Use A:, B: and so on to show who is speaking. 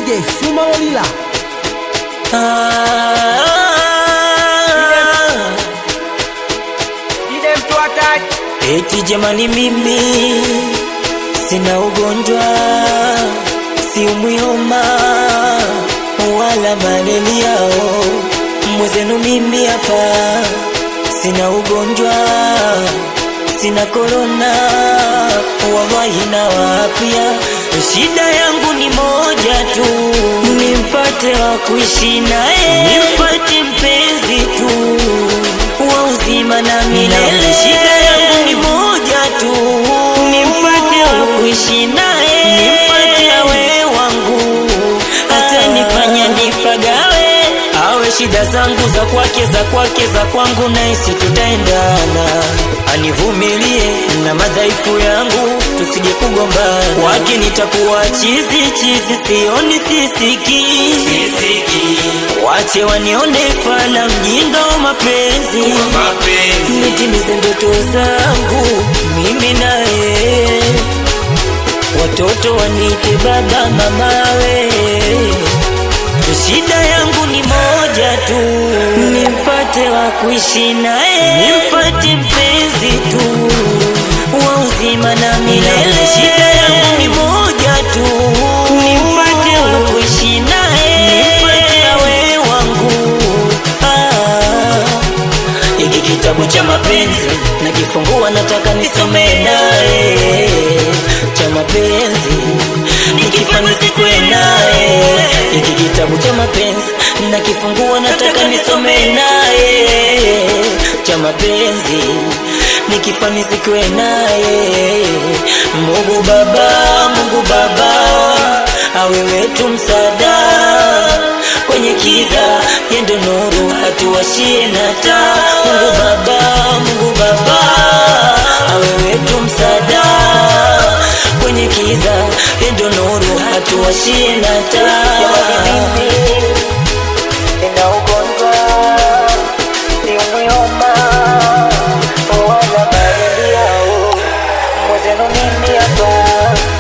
A: DJ Suma Olila.
B: Eti jamani, mimi sina ugonjwa, siumwi homa wala malaria. Mwezenu mimi hapa sina ugonjwa, sina korona, wallahi na wapya. Shida yangu ni moja tu, nimpate wa kuishi naye, nimpate mpenzi tu wa uzima na milele. Shida yangu ni moja tu, nimpate wa kuishi naye, nimpate awe wangu, hata nifanya nipagawe, awe shida zangu za kwake, za kwake, za kwangu, naisi tutaendana, anivumilie na madhaifu yangu, tusije kugombana. Kwake nitakuwa chizi chizi, sioni sisiki, wache wanione fala, mjinga wa mapenzi, nitimize ndoto zangu mimi naye, watoto wanite baba mamawe. Shida yangu ni moja tu, nimpate wa kuishi naye, nimpate mpenzi tu wa uzima na milele. Shida yangu ni moja tu, nimpate wa kuishi naye, nimpate awe wangu. Ah. Hiki kitabu cha mapenzi nakifungua, nataka nisome naye cha mapenzi nikifanya sikwe naye. Hiki kitabu cha mapenzi nakifungua, nataka nisome naye cha mapenzi nikifanya sikwe naye. Mungu Baba, Mungu Baba, awe wetu msaada kwenye kiza, yendo nuru hatuwashie na taa. Mungu Baba, Mungu Baba, awe wetu msaada kwenye kiza, yendo nuru hatuwashie na taa. Nina ugonjwa siumwi homa wala malaria, mwezenu mimi hapa